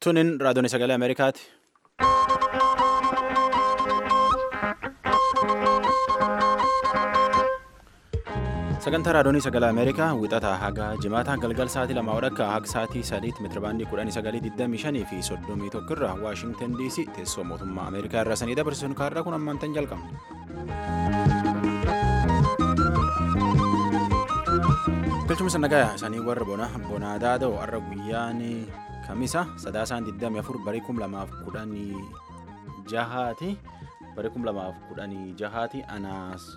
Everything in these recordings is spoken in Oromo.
Tunin raadiyoon sagalee Ameerikaati. Sagantaa raadiyoon sagalee Ameerikaa wixataa haga jimaataa galgal sa'aatii lama wadhakka haga sa'aatii sadiitti meetirabaandii kudhanii sagalii digdamii shanii fi soddomii tokko irraa Waashintan DC teessoo mootummaa Ameerikaa irraa sanii dabarsuun kaarraa kun ammaantan jalqabna. Galchumsa nagaa isaanii warra bonaa daada'u har'a guyyaan kamisa sadaasaan 24 barii 2016 jahaati barii 2016 jahaati anaas.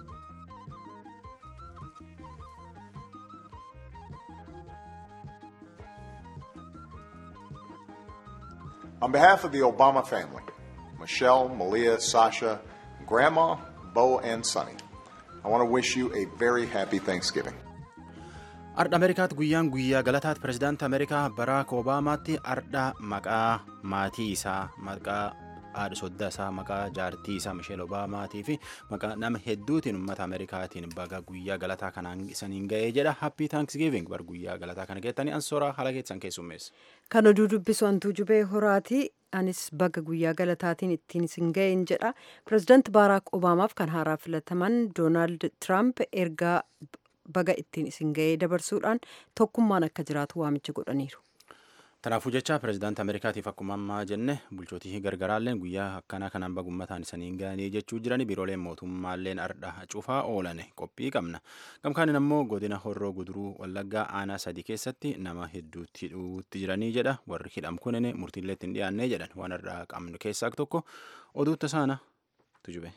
On behalf of the Obama family, Michelle, Malia, Sasha, Grandma, Bo, and Sonny, I want to wish you a very happy Thanksgiving. Ardha Ameerikaatti guyyaan guyyaa galataatti pirezidaantii Ameerikaa Baraak Obaamaatti ardha maqaa maatii isaa maqaa haadha soddaa isaa maqaa jaartii isaa Misheel Obaamaatii fi maqaa nama hedduutiin uummata Ameerikaatiin baga guyyaa galataa kanaan isaniin ga'ee jedha happy thanksgiving bar guyyaa galataa kana geettanii ansooraa haala keessan keessummeessa. Kan oduu dubbisu hantuu jubee horaati. Anis baga guyyaa galataatiin ittiin isin ga'een jedha. Pirezidaanti Baaraak Obaamaaf kan haaraa filataman Doonaald Tiraamp ergaa baga ittiin isin ga'ee dabarsuudhaan tokkummaan akka jiraatu waamicha godhaniiru. Kanaafuu jecha pirezidaantii Ameerikaatiif akkuma ammaa jenne bulchootii gargaraalleen guyyaa akkanaa kanaan bagummataan isaniin ga'anii jechuu jiran biirooleen mootummaalleen ardha cufaa oolan qophii qabna. Gamkaanin ammoo godina horroo guduruu wallaggaa aanaa sadii keessatti nama hedduutti hidhuutti jiranii jedha warri hidham kunin murtiillee ittiin dhiyaannee jedhan waan irraa qabnu keessaa tokko oduutta saana tujube.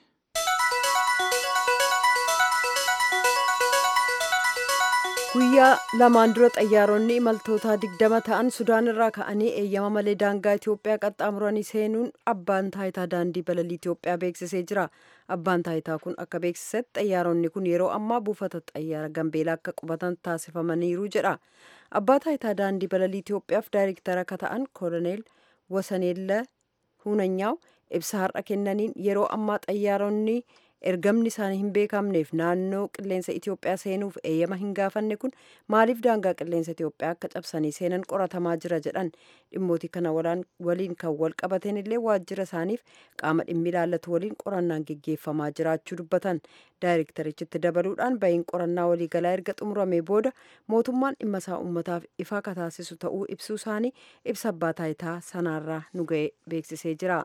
guyyaa lamaan dura xayyaaronni imaltoota digdama ta'an sudaan irraa ka'anii eeyyama malee daangaa itiyoophiyaa qaxxaamuranii seenuun abbaan taayitaa daandii balalii itiyoophiyaa beeksisee jira abbaan taayitaa kun akka beeksisetti xayyaaronni kun yeroo ammaa buufata xayyaara gambeelaa akka qubatan taasifamaniiru jedha abbaa taayitaa daandii balalii itiyoophiyaaf daayirektara akka ta'an kooloneel wasaneella hunanyaaw ibsa har'a kennaniin yeroo ammaa xayyaaronni ergamni isaanii hin beekamneef naannoo qilleensa Itiyoophiyaa seenuuf eeyyama hin gaafanne kun maaliif daangaa qilleensa Itiyoophiyaa akka cabsanii seenan qoratamaa jira jedhan dhimmooti kana waliin kan wal qabateen illee waajjira isaaniif qaama dhimmi ilaallatu waliin qorannaan geggeeffamaa jiraachuu dubbatan daayirektarichitti dabaluudhaan bahiin qorannaa waliigalaa erga xumuramee booda mootummaan dhimma isaa uummataaf ifaa kataasisu ta'uu ibsuu isaanii ibsa abbaa taayitaa sanaarraa nu ga'e beeksisee jira.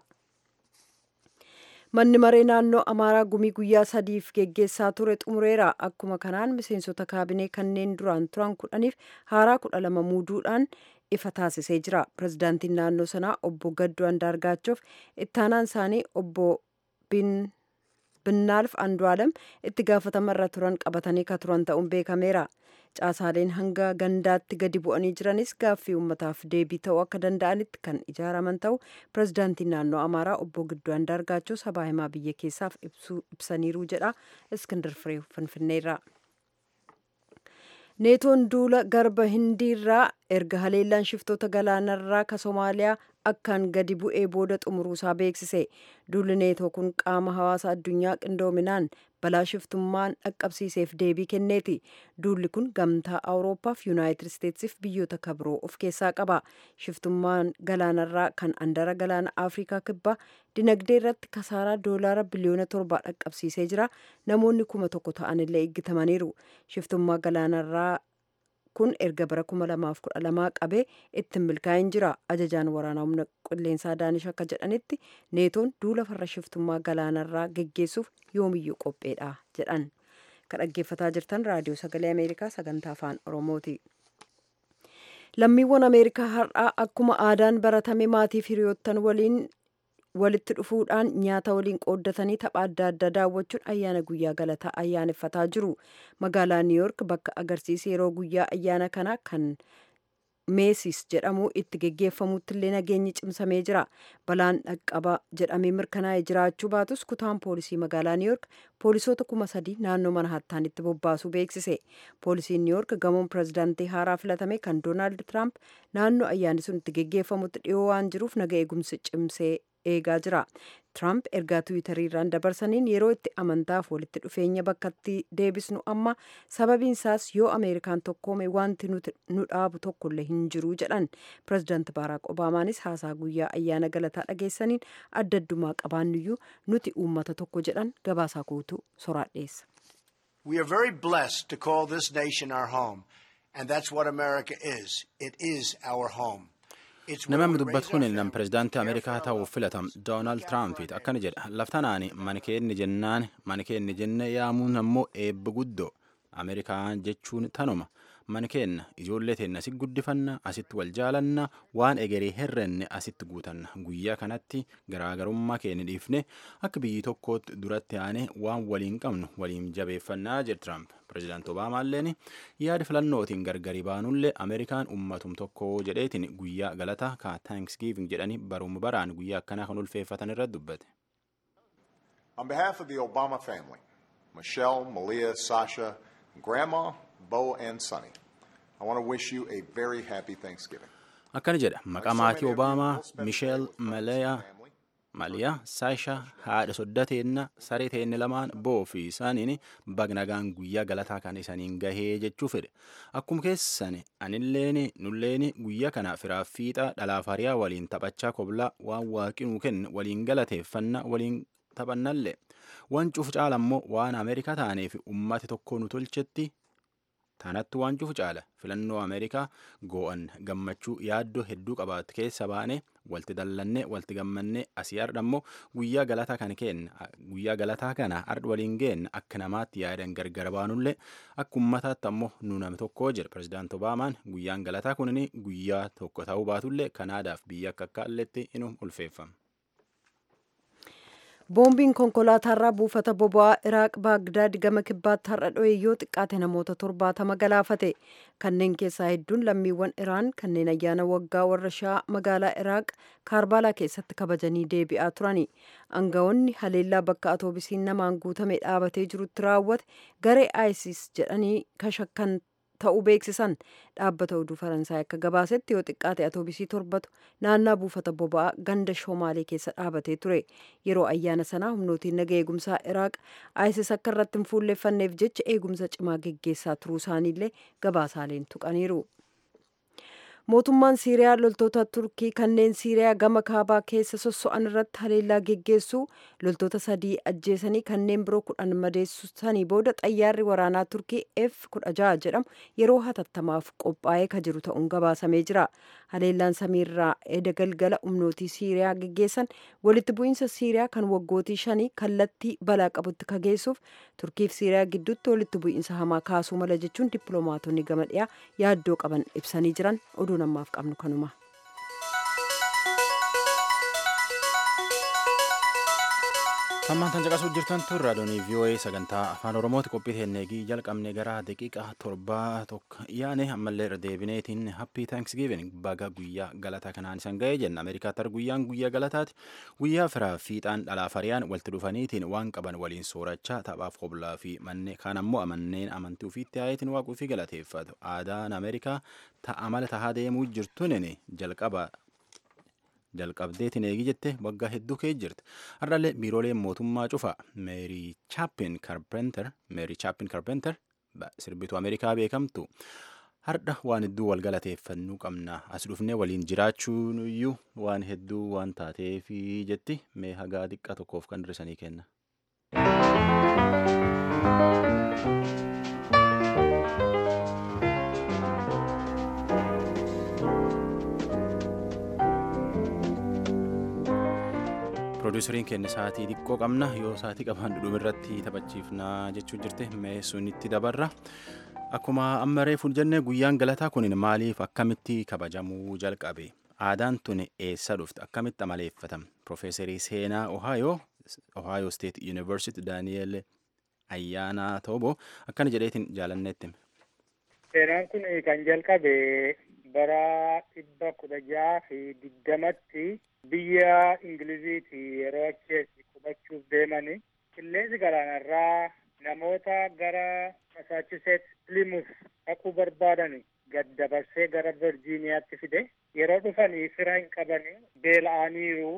manni maree naannoo amaaraa gumii guyyaa sadiif geggeessaa ture xumureera akkuma kanaan miseensota kaabinee kanneen duraan turan kudhaniif haaraa kudha lama muuduudhaan ifa taasisee jira pirezidaantiin naannoo sanaa obbo gadduu andaargaachof ittaanaan isaanii obbo binnaalf andu'aalam itti gaafatamarra turan qabatanii ka turan ta'uun beekameera caasaaleen hanga gandaatti gadi bu'anii jiranis gaaffii uummataaf deebii ta'uu akka danda'anitti kan ijaaraman ta'u pirezidaantiin naannoo amaaraa obbo Gidduu Andaargaachoo sabaa himaa biyya keessaaf ibsaniiru jedha iskindar firee finfinneerra. neetoon duula garba hindiirraa erga haleellaan shiftoota galaanarraa ka somaaliyaa akkaan gadi bu'ee booda xumuruusaa beeksise duulli neetoo kun qaama hawaasa addunyaa qindoominaan balaa shiftummaan dhaqqabsiiseef deebii kenneeti duulli kun gamtaa awuroopaaf yuunaayitid isteetsiif biyyoota kabiroo of keessaa qaba shiftummaan galaanarraa kan andara galaana afrikaa kibbaa dinagdee irratti kasaaraa doolaara biliyoona torbaa dhaqqabsiisee jira namoonni kuma tokko ta'an illee eeggatamaniiru shiftummaa galaanarraa kun erga bara 2012 qabee ittiin milkaa'in jira ajajaan waraanaa humna qilleensaa daanish akka jedhanitti neetoon duula farra shiftummaa galaanarraa geggeessuuf yoomiyyuu qopheedha jedhan kan dhaggeeffataa jirtan raadiyoo sagalee ameerikaa sagantaa afaan oromooti. lammiiwwan ameerikaa har'aa akkuma aadaan baratame maatiif hiriyoottan waliin walitti dhufuudhaan nyaata waliin qooddatanii tapha adda addaa daawwachuun ayyaana guyyaa galataa ayyaaneffataa jiru magaalaa niiyork bakka agarsiisa yeroo guyyaa ayyaana kanaa kan meesis jedhamu itti geggeeffamutti illee nageenyi cimsamee jira balaan dhaqqaba jedhamee mirkanaa'ee jiraachuu baatus kutaan poolisii magaalaa niiyork poolisoota kuma sadii naannoo manhattaanitti bobbaasuu beeksise poolisiin niiyork gamoon pirezidaantii haaraa filatame kan doonaald tiraamp naannoo ayyaanni sun itti geggeeffamutti dhiyoo waan jiruuf naga eegumsi cimsee eegaa jira. Tiraamp ergaa tiwiitariirraan dabarsaniin yeroo itti amantaaf walitti dhufeenya bakkatti deebisnu amma sababiin isaas yoo ameerikaan tokkoome wanti nuti nu dhaabu tokkollee hin jiru jedhan pirezidaanti baaraak obaamaanis haasaa guyyaa ayyaana galataa dhageessaniin adda addummaa qabaannuyyuu nuti uummata tokko jedhan gabaasaa guutuu soraadheessa. We are very blessed to call this nation our home, and that's what America is. It is our home. Namni dubbatu kun nam pirezidaantii Ameerikaa ta'uuf filatam Doonaald Tiraampiti akkana jedha laftanaani mani keenni jennaan mani keenni jenne yaamuun ammoo eebba guddoo Ameerikaan jechuun tanuma mani keenna ijoollee teenna asitti guddifanna asitti wal jaalanna waan egeree herrenne asitti guutanna guyyaa kanatti garaagarummaa keenya dhiifne akka biyyi tokkootti duratti aanee waan waliin qabnu waliin jabeeffannaa jedhe Tiraamp. Pireezidaanti Obaamaalleen yaada filannootiin gargari baanullee Ameerikaan ummatum tokko jedheetiin guyyaa galataa ka Thanksgiving jedhanii baruma baraan guyyaa akkanaa kan ulfeeffatan irratti dubbate. On behalf of the Obama family, Michelle, Malia, Sasha, Grandma, Bo, and Sonny, I want to wish you a very happy Thanksgiving. Akkana jedha maqaa maatii Obaamaa, Michelle, Malia, Maliyaa, Saashaa, haadha soddateenna, saree teenne lamaan boo fi isaaniin bagnagaan guyyaa galataa kan isaniin gahee jechuu fedhe. Akkuma keessan anilleen nulleen guyyaa kana firaaf fiixa dhalaaf hariyaa waliin taphachaa koblaa waan waaqinuu kenne waliin galateeffanna waliin taphannallee. Waan cufu caala immoo waan Ameerikaa taaneef ummati tokko nu tolchetti Tanatti waan cufu caala filannoo Ameerikaa goo'an gammachuu yaaddoo hedduu qabaatu keessa baane walti dallannee walti gammannee asii har'a immoo guyyaa galataa kana kenna guyyaa galataa kana har'a waliin geenna akka namaatti yaadan gargar baanullee akka ummataatti ammoo nu nama tokko jira pirezidaanti Obaamaan guyyaan galataa kunin guyyaa tokko ta'uu baatullee Kanaadaaf biyya akka akka alletti inuu ulfeeffama. boombiin konkolaataarraa buufata boba'aa iraaq baagdaad gama kibbaatti har'a dho'e yoo xiqqaate namoota torbaatama galaafate kanneen keessaa hedduun lammiiwwan iraan kanneen ayyaana waggaa warra shaa magaalaa iraaq kaarbaalaa keessatti kabajanii deebi'aa turani aangawoonni haleellaa bakka atoobisiin namaan guutame dhaabatee jirutti raawwate garee isis jedhanii kashakkan ta'uu beeksisan dhaabbata oduu faransaay akka gabaasetti yoo xiqqaate atoobisii torbatu naannaa buufata boba'aa ganda shoomaalee keessa dhaabatee ture yeroo ayyaana sanaa humnootiin naga eegumsaa iraaq isis akka irratti hin fuulleeffanneef jecha eegumsa cimaa geggeessaa turuu isaaniillee gabaasaaleen tuqaniiru. mootummaan siiriyaa loltoota turkii kanneen siiriyaa gama kaabaa keessa sosso'an irratti haleellaa geggeessuu loltoota sadii ajjeesanii kanneen biroo kudhan madeessanii booda xayyaarri waraanaa turkii f kudha jaha jedhamu yeroo hatattamaaf qophaa'ee ka jiru ta'uun gabaasamee jira haleellaan samiirraa eda galgala humnootii siiriyaa geggeessan walitti bu'iinsa siiriyaa kan waggootii shanii kallattii balaa qabutti ka geessuuf turkiif siiriyaa gidduutti walitti bu'iinsa hamaa kaasuu mala jechuun dippiloomaatonni gama dhiyaa yaaddoo qaban ibsanii jiran oduu namaaf qabnu kanuma. Tammaan tan caqasuuf jirtan tun raadiyoonii VOA sagantaa afaan Oromooti qophii teenneegii jalqabne gara daqiiqaa torbaa tokko yaane ammallee irra deebineetiin happy thanksgiving baga guyyaa galataa kanaan isan ga'ee jenna Ameerikaatti har guyyaan guyyaa galataati guyyaa firaa fiixaan dhalaaf hariyaan walitti dhufaniitiin waan qaban waliin soorachaa taphaaf qoblaa fi mannee kaan ammoo amanneen amantii ofiitti haayetiin waaquu fi galateeffatu aadaan Ameerikaa amala tahaa deemuu jirtuun jalqaba jalqabdeetiin eegi jette waggaa hedduu kee jirti har'allee biirooleen mootummaa cufa meerii chaapin karpenter meerii chaapin karpenter sirbituu ameerikaa beekamtu har'a waan hedduu wal galateeffannuu qabna as dhufnee waliin jiraachuun iyyuu waan hedduu waan taateef jetti mee hagaa xiqqaa tokkoof kan hir'isanii kenna. Piroodyuseriin keenya sa'aatii xiqqoo qabna yoo sa'aatii qaban dhudhuma irratti taphachiifnaa jechuu jirte mee sunitti dabarra. Akkuma amma reefuun jenne guyyaan galataa kun maaliif akkamitti kabajamuu jalqabe? Aadaan tun eessa dhufte? Akkamitti amaleeffatama? Profeesarii seenaa Ohaayoo Ohio State University Daani'eel Ayyaanaa Toobo akkana jedheetiin jaalanneetti. Seenaan kun kan jalqabe bara dhibba kudha jaha fi digdamatti biyya ingiliziiti yeroo achi qubachuuf deemani qilleensi galaanarraa namoota gara masaachuseet plimuuf dhaquu barbaadani gad dabarsee gara virjiiniyaatti fide yeroo dhufanii fira hin qabani beela'aniiru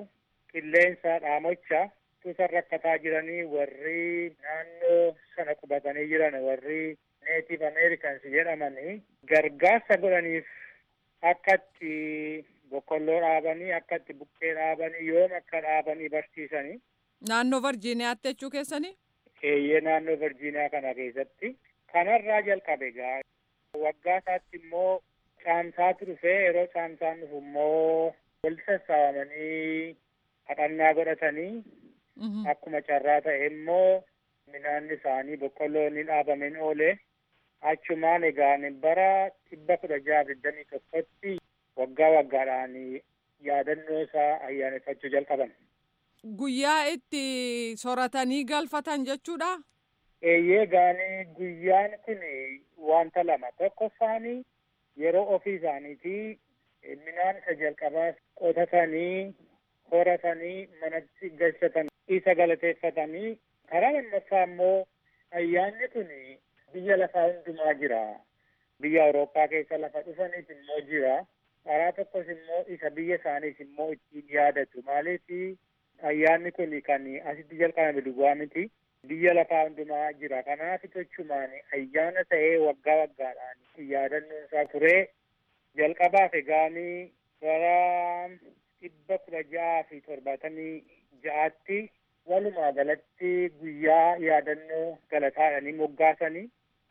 qilleensa dhaamocha tuusan rakkataa jiranii warri naannoo sana qubatanii jiran warri neetive americans jedhamanii gargaarsa godhaniif akka itti boqqolloo dhaabanii akka itti buqqee dhaabanii yoom akka dhaabanii barsiisanii. Naannoo Virgiiniyaatti jechuu keessanii? Eeyyee naannoo Virgiiniyaa kana keessatti. Kanarraa jalqabe egaa waggaa isaatti immoo caamsaatu dhufee yeroo caamsaan dhufu immoo walitti sassaabamanii kadhannaa godhatanii akkuma carraa ta'e immoo midhaan isaanii boqqolloon ni dhaabameen oole achumaan egaa bara dhibba kudha jaha digdamii tokkotti waggaa waggaadhaan yaadannoo isaa ayyaaneffachuu jalqaban. Guyyaa itti soratanii galfatan jechuudha? Eeyyee gaanii guyyaan kun wanta lama tokkoffaanii yeroo ofii isaaniitii midhaan isa jalqabaa qotatanii horatanii manatti galchatan isa galateeffatanii karaa lammaffaa immoo ayyaanni kun biyya lafaa hundumaa jira. Biyya Awurooppaa keessa lafa dhufaniif immoo jira. Karaa tokkos immoo isa biyya isaaniis immoo ittiin yaadatu. Maaliif ayyaanni kun kan asitti jalqabame duwwaa miti. Biyya lafaa hundumaa jira. Kanaaf jechumaan ayyaana ta'ee waggaa waggaadhaan yaadannoon isaa turee jalqabaaf egaanii bara dhibba kudha jaha fi torbaatamii ja'aatti walumaa galatti guyyaa yaadannoo galataadhanii moggaasanii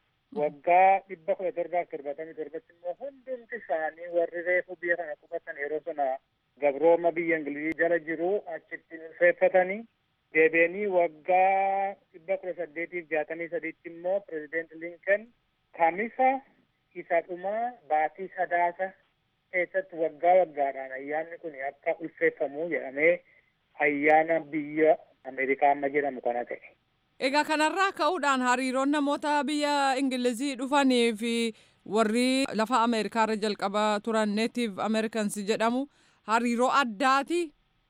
waggaa dhibba kudha torbaaf torbaatamii torbatti immoo hundumti isaanii warri reefu biyya kana qubatan yeroo sana gabrooma biyya ingilizii jala jiru achitti ulfeeffatanii deebi'anii waggaa dhibba kudha saddeetiif jaatamii sadiitti immoo pirezideent linkan kamisa isa dhumaa baatii sadaasa keessatti waggaa waggaadhaan ayyaanni kun akka ulfeeffamu jedhamee ayyaana biyya Ameerikaa amma jedhamu kana ta'e. Egaa kanarraa ka'uudhaan hariiroon namoota biyya Ingilizii dhufanii fi warri lafa Ameerikaa irra jalqaba turan Native Americans jedhamu hariiroo addaati.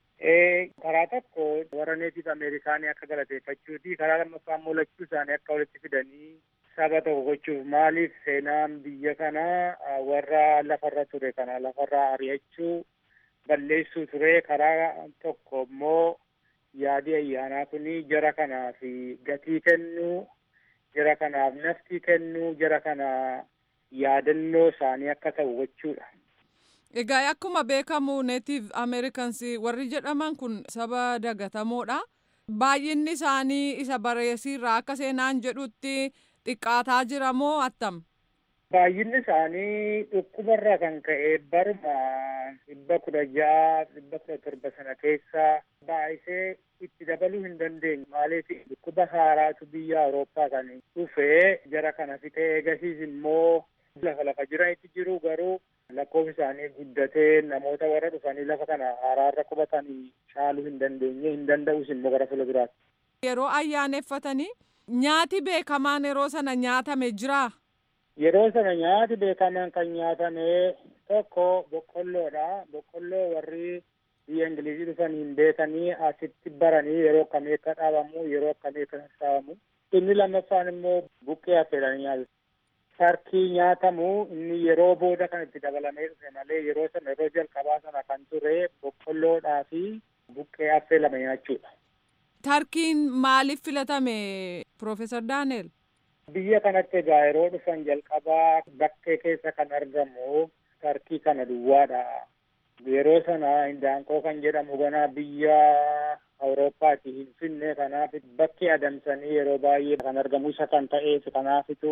Karaa tokko warra Native Ameerikaanii akka galateeffachuuti. Karaa lammaffaa immoo lachuu isaanii akka walitti fidanii saba tokko gochuuf maaliif seenaan biyya kanaa warra lafarra ture kana lafarraa ari'achuu balleessuu ture. Karaa tokko immoo yaadi ayyaanaa kuni jara kanaaf gatii kennuu jara kanaaf naftii kennuu jara kana yaadannoo isaanii akka ta'u gochuudha. Egaa akkuma beekamu Native Americans warri jedhaman kun saba dagatamoodha. Baay'inni isaanii isa bareesiirraa akka seenaan jedhutti xiqqaataa jira moo attam? Baay'inni isaanii dhukkubarraa kan ka'e baruma dhibba kudha ja'a dhibba kudha torba sana keessa baay'isee itti dabaluu hin dandeenye. Maaliif dhukkuba haaraatu biyya Awurooppaa kan dhufe jara kana fixee eegasiis immoo lafa lafa jiranitti jiru garuu lakkoofsi isaanii guddatee namoota warra dhufanii lafa kana haaraarra qubatanii caaluu hin dandeenye hin danda'us immoo gara fuula biraatti. Yeroo ayyaaneffatanii nyaati beekamaan yeroo sana nyaatame jiraa? Yeroo sana nyaati beekamaan kan nyaatame tokko boqqolloodha. Boqqolloo warri biyya Ingilizii dhufaniin beekanii asitti baranii yeroo akkamii akka dhaabamu yeroo akkamii akka sassaabamu. Inni lammaffaan immoo buqqee affeelanii nyaatu. Sarkii nyaatamu inni yeroo booda kan itti dabalamee dhufe malee yeroo sana yeroo jalqabaa sana kan ture boqqolloodhaa fi buqqee affeelame nyaachuudha. Tarkiin maaliif filatame Profeesar Daaneel? Biyya kanatti egaa yeroo dhufan jalqabaa bakkee keessa kan argamu tarkii kana duwwaadha. Yeroo sana hindaanqoo kan jedhamu ganaa biyya Awurooppaati hin finne kanaaf bakki adamsanii yeroo baay'ee kan argamu isa kan ta'eef kanaafitu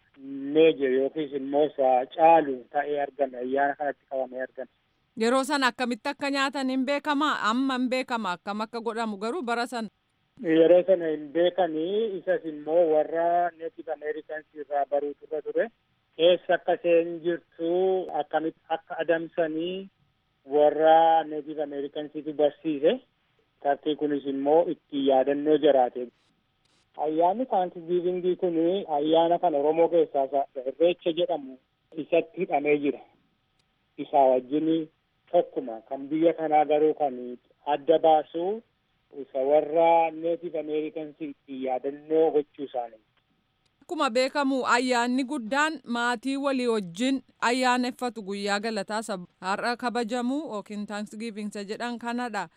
meeje yookiis immoo isa caalu ta'ee argame ayyaana kanatti qabamee argame. Yeroo sana akkamitti akka nyaatan hin beekama amma hin beekama akkam akka godhamu garuu bara sana. Yeroo sana hin beekanii isas immoo warra Native Americans irraa baruutu irra ture. Eessa akka isheen jirtu akkamitti akka adamsanii warra Native Americansitu barsiise. Tarkii kunis immoo itti yaadannoo jiraate. Ayyaanni taankisgiivingii kun ayyaana kan Oromoo keessaa irreecha jedhamu isatti hidhamee jira. Isaa wajjin tokkuma kan biyya kanaa garuu kan adda baasu isa warra Native Americans itti yaadannoo gochuu isaanii. Akkuma beekamu ayyaanni guddaan maatii walii wajjin ayyaaneffatu guyyaa galataa har'a kabajamu yookiin taankisgiivinsa jedhan kanadha.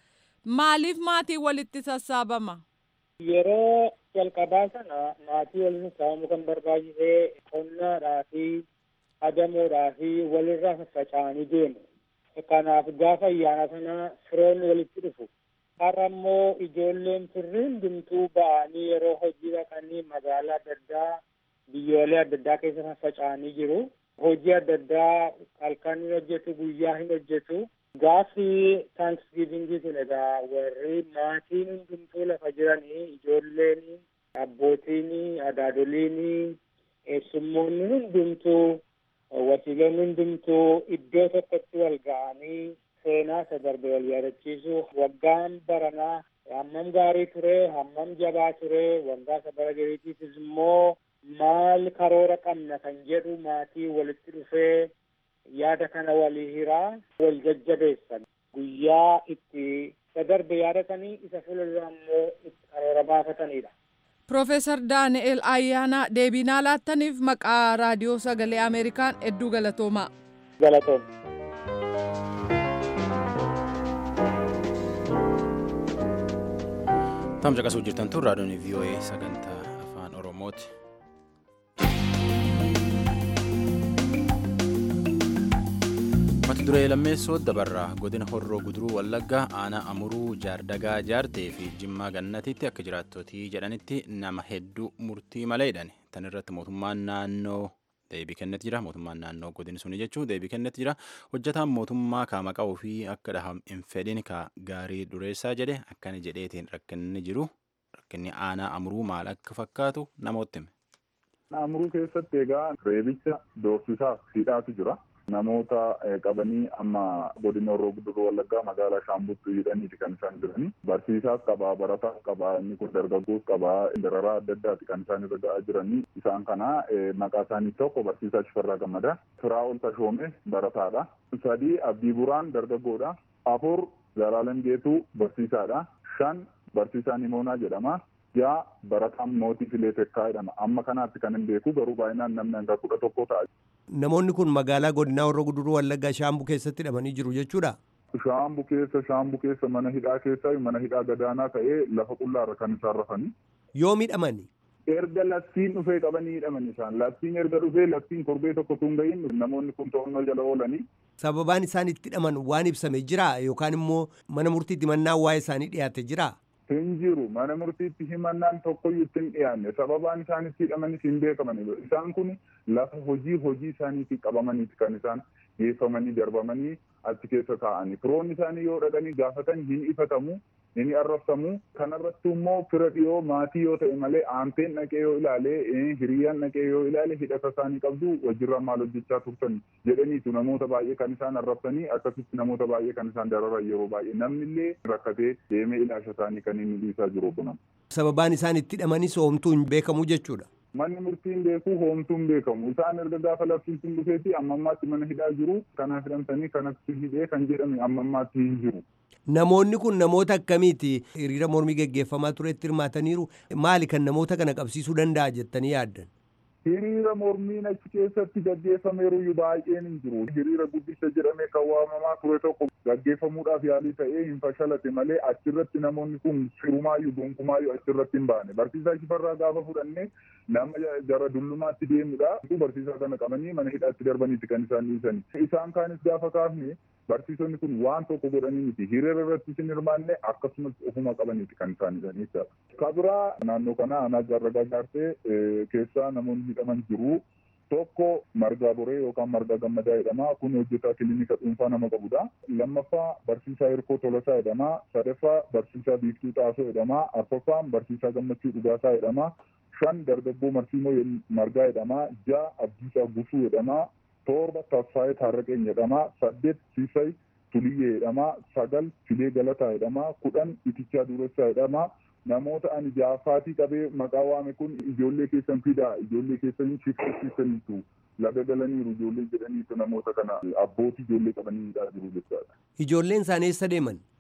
Maaliif maatii walitti sassaabama? Yeroo jalqabaa sana maatii waliin sassaabamu kan barbaachisee qonnaadhaa fi adamoodhaa fi walirraa faffaca'anii deemu. Kanaaf gaafa ayyaana sana firoonni walitti dhufu. Har'a immoo ijoolleen firri hundumtuu ba'anii yeroo hojii dhaqanii magaalaa adda addaa biyyoolee adda addaa keessa faffaca'anii jiru. Hojii adda addaa halkan hin hojjetu guyyaa hin hojjetu. Gaafi taankisgiivingii kun egaa warri maatiin hundumtuu lafa jiranii ijoolleen abbootiin adaadoliin eessummoonni hundumtuu wasiiloonni hundumtuu iddoo tokkotti wal ga'anii seenaa isa darbe wal yaadachiisu waggaan baranaa hammam gaarii ture hammam jabaa ture waggaa isa bara gariitiifis immoo maal karoora qabna kan jedhu maatii walitti dhufee yaada kana walii hiraa wal jajjabeessan guyyaa itti isa darbe yaadatanii isa fuuldura immoo itti karoora baafatanidha. Profeesar Daani'el Ayyaanaa deebii nuuf laattaniif maqaa raadiyoo sagalee Ameerikaan hedduu galatoomaa. Galatooma. Tam caqasuu jirtan tun raadiyoon VOA sagantaa afaan Oromooti. mata duree lammeessoo dabarraa godina horroo guduruu wallaggaa aanaa amuruu jaardagaa jaartee fi jimmaa gannatiitti akka jiraattotii jedhanitti nama hedduu murtii malee hidhan tan irratti mootummaan naannoo deebii kennet jira mootummaan naannoo godin suni jechuun deebii kennet jira hojjetaan mootummaa kaama qabuu fi akka dhaham hin fedhin ka gaarii dureessaa jedhe akkana jedheetiin rakkinni jiru rakkinni aanaa amuruu maal akka fakkaatu namootti hime. Amuruu keessatti egaa reebicha doorsisaa hidhaatu jira. namoota qabanii amma godina horroo guduruu wallaggaa magaalaa shaambutti hidhaniiti kan isaan jiranii barsiisaas qabaa barataas qabaa inni kun dargaggoos qabaa dararaa adda addaati kan isaan irra ga'aa jiranii isaan kana maqaa isaanii tokko barsiisaa Shifarraa Gammadaa Firaa'ol Tashoomee barataadha sadii Abdii Buraan dargaggoodha afur Zalaalam Geetuu barsiisaadha shan barsiisaa Nimoonaa jedhama ja'a barataan mootii filee tekkaa jedhama amma kanaatti kan hin beeku garuu baay'inaan namni hanga kudha tokko ta'a. Namoonni kun magaalaa godinaa horroo guduruu wallaggaa shaambuu keessatti hidhamanii jiru jechuudha. Shaambuu keessa shaambuu keessa mana hidhaa keessa mana hidhaa gadaanaa ta'ee lafa qullaarra kan isaan rafanii. Yoo hidhamani. Erga labsiin dhufee qabanii hidhaman isaan labsiin erga dhufee labsiin korbee tokko tun gahin namoonni kun to'annoo jala oolanii. Sababaan isaan itti hidhaman waan ibsame jira yookaan immoo mana murtiitti mannaa waa'ee isaanii dhiyaate jira. hin jiru mana murtiitti himannaan tokkoyyuu itti hin dhiyaanne sababaan isaan itti hidhamanis hin beekaman isaan kun lafa hojii hojii isaaniitti qabamaniiti kan isaan geeffamanii darbamanii achi keessa taa'anii firoonni isaanii yoo dhaqanii gaafatan hin ifatamu hin arrabsamu kanarratti immoo fira dhiyoo maatii yoo ta'e malee aanteen dhaqee yoo ilaale hiriyyaan dhaqee yoo ilaale hidhata isaanii qabdu wajjirraa maal hojjechaa turtan jedhaniitu namoota baay'ee kan isaan arrabsanii akkasitti namoota baay'ee kan isaan dararan yeroo baay'ee namnillee rakkatee deemee ilaasha isaanii kan inni dhiisaa jiru kunan. Sababaan isaan itti hidhamanis hoomtuu hin beekamu jechuudha. Manni murtiin beeku hoomtuu hin beekamu. Isaan erga gaafa labsiin sun dhufeeti amma ammaatti mana hidhaa jiru. Kanaaf hidhamtanii kanatti hidhee kan jedhame amma ammaatti hin jiru. Namoonni kun namoota akkamiiti hiriira mormii geggeeffamaa turetti hirmaataniiru maali kan namoota kana qabsiisuu danda'a jettanii yaaddan? Hiriira mormiin achi keessatti gaggeeffameeru baay'een hin jiru. Hiriira guddicha jedhamee kan waamamaa ture tokko gaggeeffamuudhaaf yaalii ta'ee hin fashalate malee achirratti namoonni kun firumaayyuu gonkumaayyuu achirratti hin baane. Barsiisaa Shifarraa gaafa fudhannee nama gara dullumaatti deemudha. Barsiisaa kana qabanii mana hidhaatti darbaniiti kan isaan dhiisani. Isaan kaanis gaafa kaafne barsiisonni kun waan tokko godhanii miti hiriira irratti hin hirmaanne akkasumas ofuma qabaniiti kan isaan hidhanii jechuudha. Kabiraa naannoo kana aanaa jaarragaa jaartee keessaa namoonni hidhaman jiru. Tokko margaa boree yookaan margaa gammadaa jedhama. Kun hojjetaa kilinika dhuunfaa nama qabudha. Lammaffaa barsiisaa Hirkoo Tolasaa jedhama. Sadaffaa barsiisaa Biiftuu Xaasoo jedhama. Arfaffaan barsiisaa Gammachuu Dhugaasaa jedhama. Shan dargaggoo Marsiimoo Margaa jedhama. Ja'a Abdiisaa Gusuu jedhama. torba Tasfaayee Taarraqeen jedhama. Saddeet Siisay Tuliyyee jedhama. Sagal Filee Galataa jedhama. Kudhan Itichaa Duressaa jedhama. Namoota ani jaafaatii qabee maqaa waame kun ijoollee keessan fidaa ijoollee keessan shifteessisaniitu laga galaniiru ijoollee jedhaniitu namoota kana abbootii ijoollee qabanii hidhaa jiru jechaadha. Ijoolleen isaanii eessa deeman?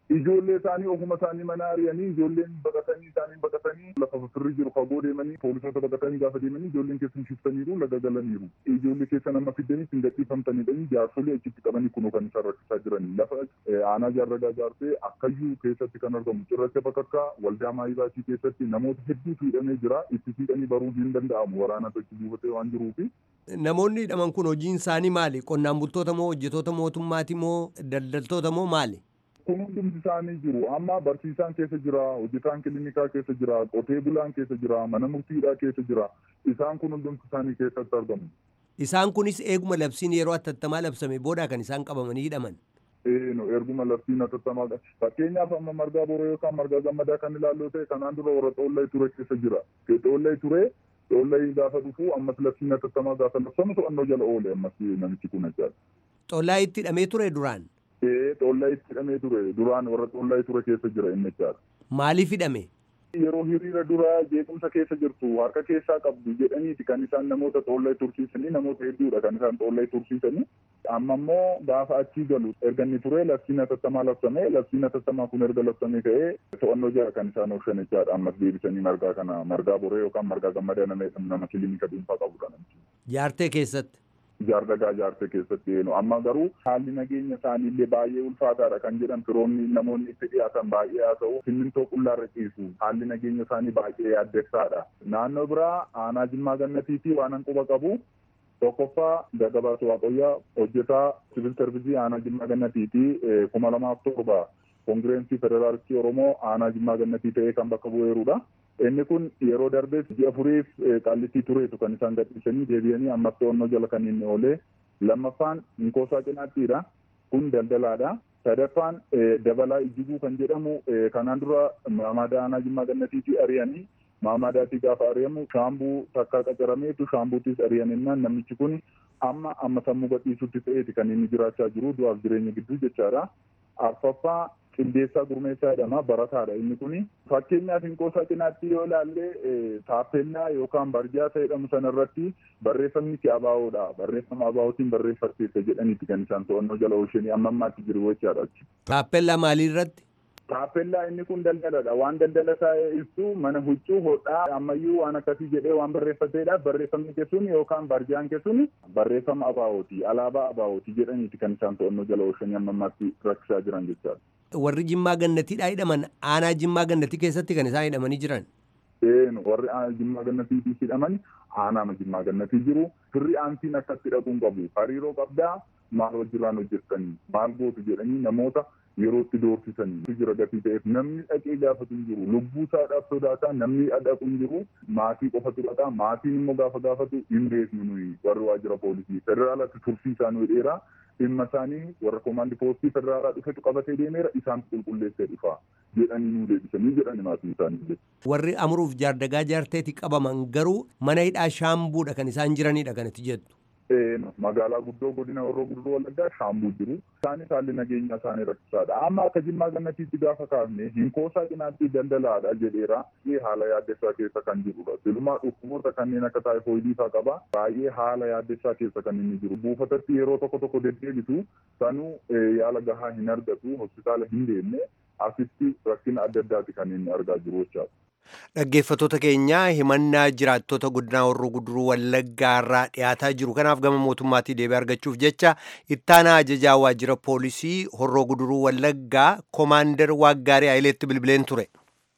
ijoollee isaanii ofuma isaanii mana ari'anii ijoolleen baqatanii isaanii baqatanii lafa firri jiru fagoo deemanii poolisoota baqatanii gaafa deemanii ijoolleen keessan shiftaniiru laga galaniiru ijoollee keessa nama fidanii hin gadhiifamtanidha jaarsolii achitti qabanii kunoo kan isaan rakkisaa jiranii lafa aanaa jaarragaa jaarsee akkayyuu keessatti kan argamu cirracha bakakkaa waldaa maayibaatii keessatti namoota hedduutu hidhamee jira itti siqanii baruun hin danda'amu waraana tokko buufatee waan jiruufi. Namoonni hidhaman kun hojiin isaanii maali? Qonnaan bultoota moo hojjetoota mootummaati moo daldaltoota moo maali? kun hundumti isaanii jiru amma barsiisaan keessa jira hojjetaan kiliinikaa keessa jira qotee bulaan keessa jira mana murtiidhaa keessa jira isaan kun hundumti isaanii keessatti argamu. Isaan kunis eeguma labsiin yeroo atattamaa labsame booda kan isaan qabamanii hidhaman. Eeno erguma labsiin atattamaa fakkeenyaaf amma margaa boroo yookaan margaa gammadaa kan ilaalloo ta'e kanaan dura warra xoollay ture keessa jira xoollay ture xoollay gaafa dhufu ammas labsiin atattamaa gaafa labsamu to'annoo jala oole ammas namichi kun jechaadha. Xoollaa itti hidhamee ture duraan. Ee xoollaa itti hidhamee ture duraan warra xoollaa ture keessa jira inni jechaadha. Maaliif hidhame? Yeroo hiriira duraa jeequmsa keessa jirtu harka keessaa qabdu jedhaniiti kan isaan namoota xoollaa tursiisanii namoota hedduudha kan isaan xoollaa tursiisanii. Amma immoo gaafa achii galu erga inni ture labsiin atattamaa labsame labsiin atattamaa kun erga labsamee ka'ee to'annoo jala kan isaan oolchan jechaadha ammas deebisanii margaa kana margaa boree yookaan margaa gammadaa nama nama kiliinika dhuunfaa qabudha namichi. Jaartee keessatti. jaardagaa jaartee keessatti eenu amma garuu haalli nageenya isaaniillee baay'ee ulfaataadha kan jedhan firoonni namoonni itti dhiyaatan baay'ee haa ta'u simmintoo qullaarra ciisu haalli nageenya isaanii baay'ee yaaddessaadha naannoo biraa aanaa jimmaa gannatii fi waan quba qabu tokkoffaa gagabaatu waaqayyaa hojjetaa siviil sarvisii aanaa jimmaa gannatii fi kuma lamaaf torba koongireensii federaalistii oromoo aanaa jimmaa gannatii ta'ee kan bakka bu'eerudha. inni kun yeroo darbees ji'a furiif qaallittii tureetu kan isaan gadhiisanii deebi'anii ammas to'annoo jala kan inni oolee lammaffaan inkoosaa cinaattiidha kun daldalaadha sadaffaan dabalaa ijjiguu kan jedhamu kanaan dura maamaadaa aanaa jimmaa gannatiitii ari'anii maamaadaatii gaafa ari'amu shaambuu takkaa qacarameetu shaambuutis ari'aninnaan namichi kun amma amma sammuu gadhiisutti ta'eeti kan inni jiraachaa jiru du'aaf jireenya gidduu jechaadha arfaffaa qindeessaa gurmeessaa jedhama barataadha inni kun fakkeenyaaf hinqoosaa cinaatti yoo ilaalle taappellaa yookaan barjaa jedhamu sanarratti barreeffamni ki abaawoodha barreeffama abaawootiin barreeffatteessa jedhaniiti kan isaan to'annoo jala oolchanii amma ammaatti jiru jechaadha. Taappellaa maaliirratti? Taappellaa inni kun daldaladha waan daldala isaa ibsu mana huccuu hodhaa ammayyuu waan akkasii jedhee waan barreeffateedha barreeffamni keessuun yookaan barjaan keessuun barreeffama abaawooti alaabaa abaawooti jedhaniiti kan isaan to'annoo jala oolchanii amma ammaatti rakkisaa jiran jechaadha. warri jimmaa gannatiidhaa hidhaman aanaa jimmaa gannatii keessatti kan isaan hidhamanii jiran. Eenu warri jimmaa gannatii hidhaman aanaa jimmaa gannatii jiru firri aantiin akkatti dhaquun qabu hariiroo qabdaa maal wajjirraan hojjettanii maal gootu jedhanii namoota yerootti doorsisanii jira gatii ta'eef namni dhaqee gaafatu hin jiru lubbuu isaadhaaf sodaataa namni dhaqu hin jiru maatii qofatu dhaqa maatiin immoo gaafa gaafatu hin beeknu nuyi warri waajjira poolisii federaalatti tursiisaa isaanii dheeraa dhimma isaanii warra koomaandi poostii federaalaa dhufetu qabatee deemeera isaantu qulqulleessee dhufa jedhanii nuu deebisanii jedhani maatiin isaanii. Warri amuruuf jaardagaa jaarteeti qabaman garuu mana hidhaa shaambuudha kan isaan jiranidha kanatti jettu. magaalaa guddoo godina warroo guddoo wallaggaa shaambuu jiru isaanis haalli nageenya isaanii rakkisaadha amma akka jimmaa gannatiitti gaafa kaafne hinkoosaa cinaatti daldalaadha jedheera haala yaaddessaa keessa kan jirudha silumaa dhukkuboota kanneen akka taayifoidii faa qaba baay'ee haala yaaddessaa keessa kan inni jiru buufatatti yeroo tokko tokko deddeebitu sanuu yaala gahaa hin argatu hospitaala hin deemne asitti rakkina adda addaati kan inni argaa jiru jechaadha. Dhaggeeffattoota keenya himannaa jiraattota godinaa warroo guduruu wallaggaa irraa dhiyaataa jiru kanaaf gama mootummaatii deebii argachuuf jecha ittaanaa ajajaa waajjira poolisii horroo guduruu wallaggaa koomaandar waaggaarii ayileetti bilbileen ture.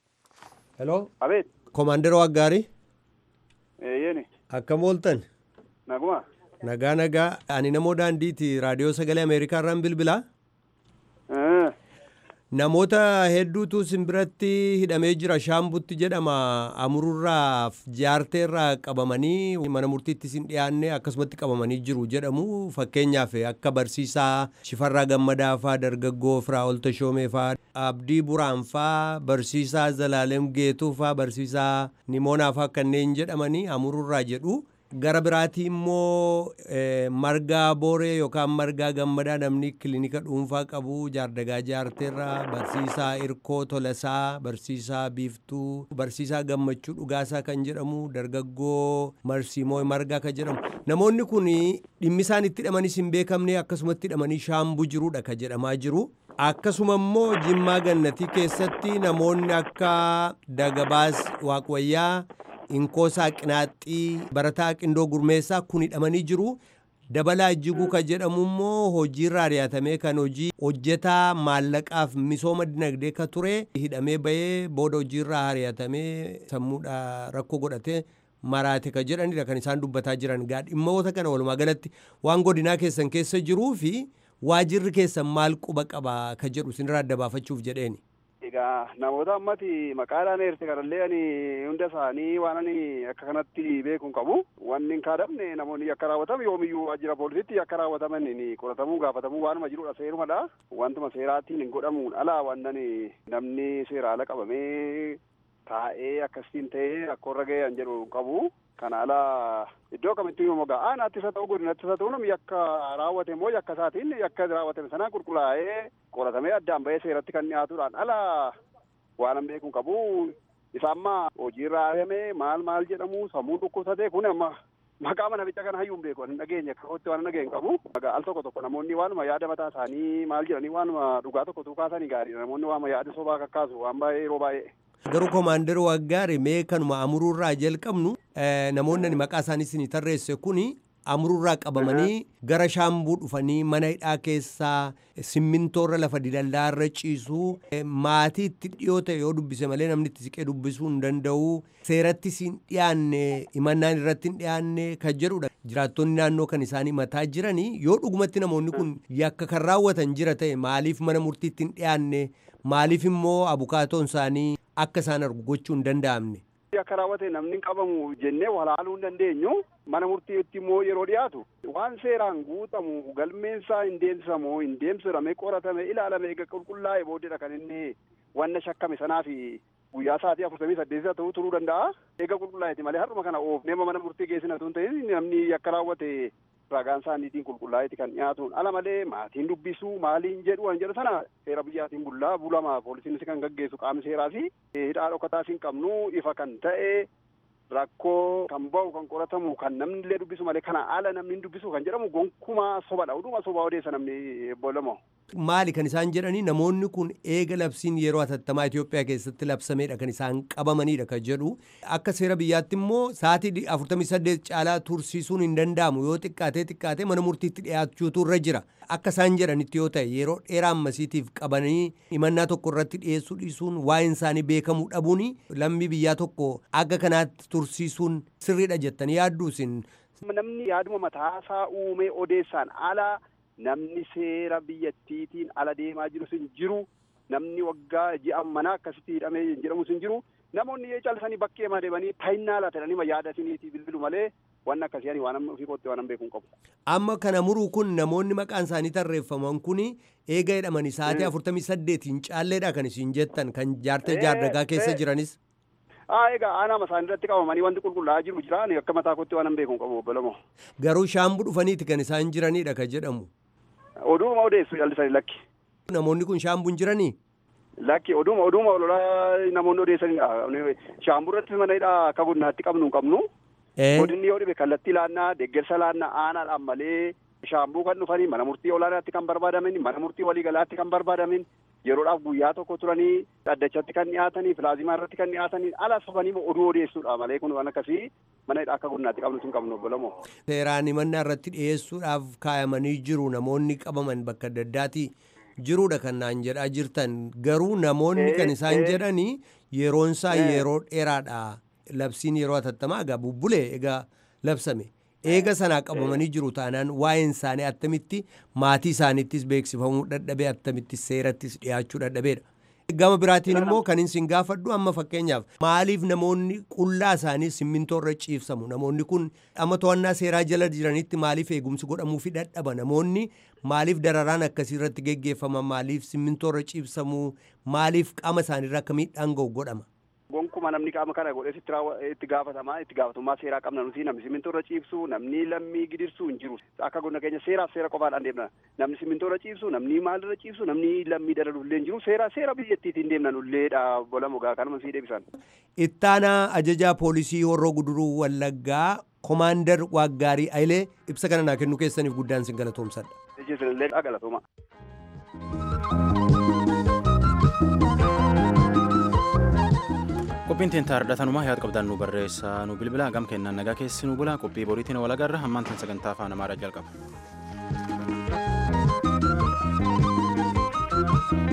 Hello. Abeet. Koomaandar waaggaarii. Eeyyeni. Akkam ooltan? Naguma. Nagaa nagaa ani namoo daandiiti raadiyoo sagalee Ameerikaa irraan bilbilaa. Namoota hedduutu simbiratti hidhamee jira shaambutti jedhama amururraaf jaarteerraa qabamanii mana murtiitti sin dhiyaanne akkasumatti qabamanii jiru jedhamu fakkeenyaaf akka barsiisaa shifarraa gammadaa faa dargaggoo firaa olta shoomee faa abdii buraan faa barsiisaa zalaalem geetuu faa barsiisaa nimoonaa faa kanneen jedhamanii amururraa jedhu gara biraatii immoo margaa booree yookaan margaa gammadaa namni kilinika dhuunfaa qabu jaardagaa jaarteerraa barsiisaa irkoo tolasaa barsiisaa biiftuu barsiisaa gammachuu dhugaasaa kan jedhamu dargaggoo marsiimoo margaa kan jedhamu namoonni kun dhimmi isaan itti hidhamanis hin beekamne akkasumatti hidhamanii shaambuu jiruudha kan jedhamaa jiru. akkasuma immoo jimmaa gannatii keessatti namoonni akka dagabaas waaqwayyaa inkoosaa qinaaxxii barataa qindoo gurmeessaa kun hidhamanii jiru dabalaa jiguu kan jedhamu immoo hojiirraa ari'atamee kan hojii hojjetaa maallaqaaf misooma dinagdee ka ture hidhamee bahee booda hojiirraa ari'atamee sammuudha rakkoo godhatee maraate ka jedhanidha kan isaan dubbataa jiran gaa dhimmoota kana walumaa galatti waan godinaa keessan keessa jiruu fi waajirri keessan maal quba qaba ka jedhu isinirraa adda baafachuuf jedheeni. Egaa namoota ammati maqaadhaan eerte kanallee ani hunda isaanii waan ani akka kanatti beekuun qabu. Wanni hin kaadamne namoonni akka raawwatamu yoomiyyuu waajjira poolisiitti akka raawwataman qoratamuu gaafatamuu waanuma jirudha seerumadha. Wantuma seeraatiin hin godhamuun alaa waan namni seera ala qabamee taa'ee akkasiin ta'ee rakkoorra ga'e jedhu qabu. Kana alaa iddoo kamittuu yoo mogaa aanaattis haa ta'u godinattis haa ta'u namni yakka raawwate immoo yakka isaatiin yakka raawwatame sanaa qulqullaa'ee qoratamee addaan bahee seeratti kan dhiyaatuudhaan alaa waan an beekuun qabu isa amma hojiirra ari'ame maal maal jedhamu sammuu dhukkubsate kun amma maqaa mana bicha kana hayyuun beeku hin dhageenye akkatti waan dhageenye qabu al tokko tokko namoonni waanuma yaada mataa isaanii maal jedhanii waanuma dhugaa tokko tuukaasanii gaariidha namoonni waanuma yaada sobaa kakkaasu waan baay'ee yeroo baay'ee. Garuu koomaandar waggaari mee kanuma amururraa jalqabnu namoonni ani maqaa isaanii isin tarreesse kuni amururraa qabamanii gara shaambuu dhufanii mana hidhaa keessaa simmintoorra lafa didallaarra ciisuu maatii itti dhiyoo ta'e yoo dubbise malee namni itti siqee dubbisuu hin danda'u seeratti hin dhiyaanne himannaan irratti hin dhiyaanne kan jedhudha. Jiraattonni naannoo kan isaanii mataa jiranii yoo dhugumatti namoonni kun yakka kan raawwatan jira ta'e maaliif mana murtiitti hin dhiyaanne maaliif immoo abukaatoon isaanii akka isaan argu gochuu hin danda'amne. Akka raawwate namni hin qabamu jennee walaaluu hin dandeenyu mana murtiitti immoo yeroo dhiyaatu waan seeraan guutamu galmeensaa hin deemsisamu hin deemsifame qoratame ilaalame eega qulqullaa'e booddeedha kan inni wanna shakkame sanaa fi guyyaa sa'aatii afurtamii saddeetii ta'uu turuu danda'a. Eega qulqullaa'eeti malee har'uma kana oofnee mana murtii geessina tun ta'in namni akka raawwate ragaan isaaniitiin qulqullaa'eeti kan dhiyaatuun ala malee maatiin dubbisuu maaliin jedhu waan jedhu sana seera biyyaatiin bullaa bulama poolisiinis kan gaggeessu qaamni seeraa fi hidhaa dhokataa hin qabnu ifa kan ta'e rakkoo kan ba'u kan qoratamu kan namni illee dubbisu malee kana ala namni hin dubbisu kan jedhamu gonkumaa sobadha oduma sobaa odeessa namni boolamo. Maali kan isaan jedhanii namoonni kun eega labsiin yeroo hatattamaa Itoophiyaa keessatti labsameedha kan isaan qabamanidha kan jedhu akka seera biyyaatti immoo sa'aatii afurtamii saddeet caalaa tursiisuun hin danda'amu yoo xiqqaatee xiqqaatee mana murtiitti dhiyaachuutu irra jira akka isaan jedhanitti yoo ta'e yeroo dheeraa ammasiitiif qabanii himannaa tokko irratti dhiyeessuu dhiisuun waa'een isaanii beekamuu dhabuun lammii biyyaa tokko akka kanaatti tursiisuun sirriidha jettanii yaadduu isin. Namni yaaduma mataasaa uumee odeessaan alaa namni seera biyyattiitiin ala deemaa jirus hin jiru namni waggaa ji'a manaa akkasitti hidhamee jedhamus hin jiru namoonni yoo callisanii bakkee ma deemanii taayinnaa laatanii yaada isiniitii bilbilu malee waan akkasii ani waan ofii kootti waan beekuun qabu. Amma kana muruu kun namoonni maqaan isaanii tarreeffaman kun eega jedhamanii sa'aatii afurtamii saddeetiin caalleedha kan isin jettan kan jaartee jaardagaa keessa jiranis. Haa egaa aanaa isaanii irratti qabamanii wanti qulqullaa'aa jiru jira ani akka mataa kootti waan beekuun qabu obbolamoo. Garuu shaambuu dhufaniiti kan isaan jiranidha kan jedhamu. Oduuma odeessu jallisanii lakki. Namoonni kun shaambuun jiranii? Lakki oduuma oduuma ololaa namoonni odeessanidha. Shaambuu irratti mana hidhaa akka godinaatti qabnu hin qabnu. Godinni yoo dhibe kallattii laannaa deeggarsa laannaa aanaadhaan malee shaambuu kan dhufanii mana murtii olaanaatti kan barbaadamin mana murtii waliigalaatti kan barbaadamin yeroodhaaf guyyaa tokko turanii dhaddachatti kan dhiyaatanii pilaazimaa irratti kan dhiyaatanii ala sobanii oduu odeessuudha malee kun waan akkasii mana hidhaa akka godinaatti qabnu hin qabnu obbolamoo. Seeraan himannaa irratti dhiyeessuudhaaf kaayamanii jiru namoonni qabaman bakka adda addaati jiruudha kan naan jedhaa jirtan garuu namoonni kan isaan jedhanii yeroonsaa yeroo dheeraadha labsiin yeroo hatattamaa egaa bubbulee egaa labsame. eega sanaa qabamanii jiru taanaan waa'een isaanii attamitti maatii isaaniittis beeksifamuu dadhabee attamitti seerattis dhiyaachuu dadhabeedha. Gama biraatiin immoo kan isin gaafadhu amma fakkeenyaaf maaliif namoonni qullaa isaanii simmintoo irra ciibsamu namoonni kun amma to'annaa seeraa jala jiranitti maaliif eegumsi godhamuu fi dadhaba namoonni maaliif dararaan akkasii irratti geggeeffama maaliif simmintoo irra ciibsamu maaliif qaama isaaniirra akka miidhaan ga'u godhama. akkuma namni qaama kana godhes itti raawwa- itti gaafatamaa itti gaafatummaa seeraa qabna nuti namni simintoo irra ciibsu namni lammii gidirsuu hin jiru akka godina keenya seeraaf seera qofaadhaan deemna namni simintoo irra ciibsu namni maal irra ciibsu namni lammii dalalullee hin jiru seera seera biyyattiitiin deemna nulleedha bola mogaa kanuma sii deebisan. Ittaanaa ajajaa poolisii horroo guduruu wallaggaa komaandar waaggaarii ayilee ibsa kana naa kennuu keessaniif guddaan sin galatoomsadha. Isinillee galatuma. qophiin tiin taardhatanumaa yaada qabdaan nu barreessaa nu bilbilaa gam kennaan nagaa keessi nu bulaa qophii boriitiin wal agarra hammaan tan sagantaa afaan amaaraa jalqaba.